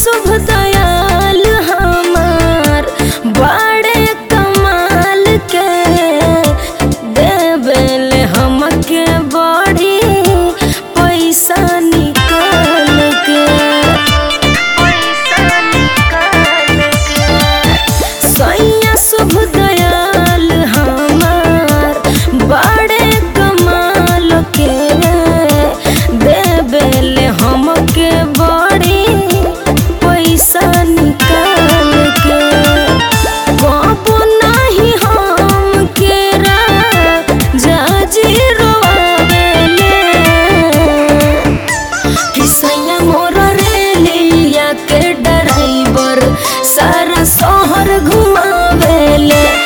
शुभ दयाल हमार बड़े कमाल के देवेल हमके बड़ी पैसा निकाल के पैसा निकाल के सैया शुभ दयाल हमार बड़े कमाल के देवेल हमके बड़ी पैसा निकाल के कबो नाही हमके जाजी रोवेले किसैया मोर रेलिया के ड्राइवर सारा शहर घुमावेले